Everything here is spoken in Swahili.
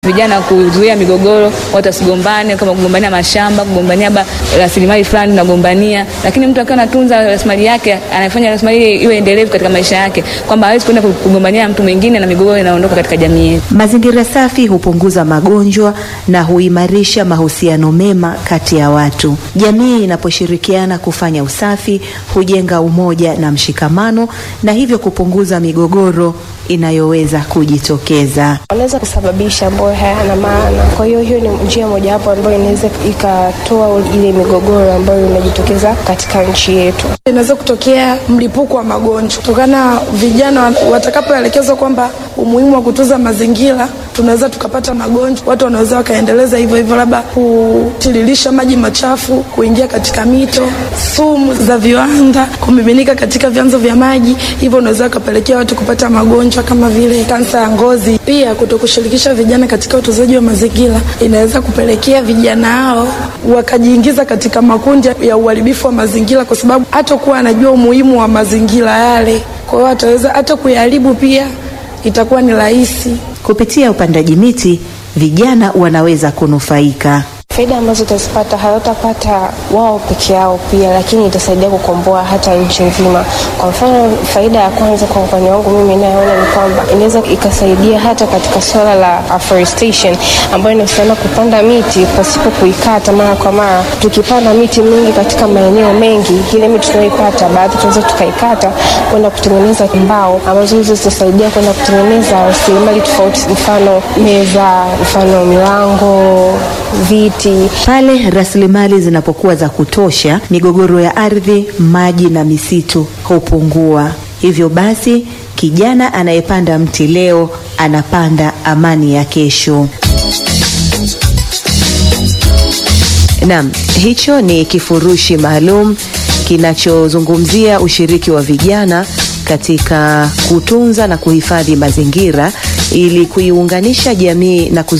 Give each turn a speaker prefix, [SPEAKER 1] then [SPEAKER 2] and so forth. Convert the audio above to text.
[SPEAKER 1] vijana kuzuia migogoro, watu wasigombane, kama kugombania mashamba, kugombania rasilimali fulani tunagombania, lakini mtu akiwa anatunza rasilimali yake, anafanya rasilimali iwe endelevu katika maisha yake, kwamba hawezi kwenda kugombania mtu mwingine na migogoro inaondoka katika jamii yetu.
[SPEAKER 2] Mazingira safi hupunguza magonjwa na huimarisha mahusiano mema kati ya watu. Jamii inaposhirikiana kufanya usafi hujenga umoja na mshikamano na hivyo kupunguza migogoro inayoweza kujitokeza.
[SPEAKER 3] Wanaweza kusababisha ambayo hayana maana. Kwa hiyo hiyo ni njia mojawapo ambayo inaweza ikatoa ile migogoro ambayo inajitokeza katika nchi yetu.
[SPEAKER 4] Inaweza kutokea mlipuko wa magonjwa kutokana vijana watakapoelekezwa kwamba umuhimu wa kutunza mazingira, tunaweza tukapata magonjwa. Watu wanaweza wakaendeleza hivyo hivyo, labda kutiririsha maji machafu kuingia katika mito, sumu za viwanda kumiminika katika vyanzo vya maji, hivyo unaweza wakapelekea watu kupata magonjwa kama vile kansa ya ngozi. Pia kutokushirikisha vijana katika utunzaji wa mazingira inaweza kupelekea vijana hao wakajiingiza katika makundi ya uharibifu wa mazingira, kwa sababu hata kuwa anajua umuhimu wa mazingira yale, kwa hiyo ataweza hata kuyaharibu, pia itakuwa ni rahisi.
[SPEAKER 2] Kupitia upandaji miti, vijana wanaweza kunufaika.
[SPEAKER 3] Faida ambazo utazipata hawatapata wao peke yao pia, lakini itasaidia kukomboa hata nchi nzima. Kwa mfano, faida ya kwanza kwa upande wangu mimi inayoona ni kwamba inaweza ikasaidia hata katika swala la afforestation, ambayo inahusiana kupanda miti pasipo kuikata mara kwa mara. Tukipanda miti mingi katika maeneo mengi, ile miti tunayoipata baadhi tunaweza tukaikata kwenda kutengeneza mbao ambazo hizo zitasaidia kwenda kutengeneza rasilimali tofauti, mfano meza, mfano milango, viti
[SPEAKER 2] pale rasilimali zinapokuwa za kutosha, migogoro ya ardhi, maji na misitu hupungua. Hivyo basi, kijana anayepanda mti leo anapanda amani ya kesho. Naam, hicho ni kifurushi maalum kinachozungumzia ushiriki wa vijana katika kutunza na kuhifadhi mazingira ili kuiunganisha jamii na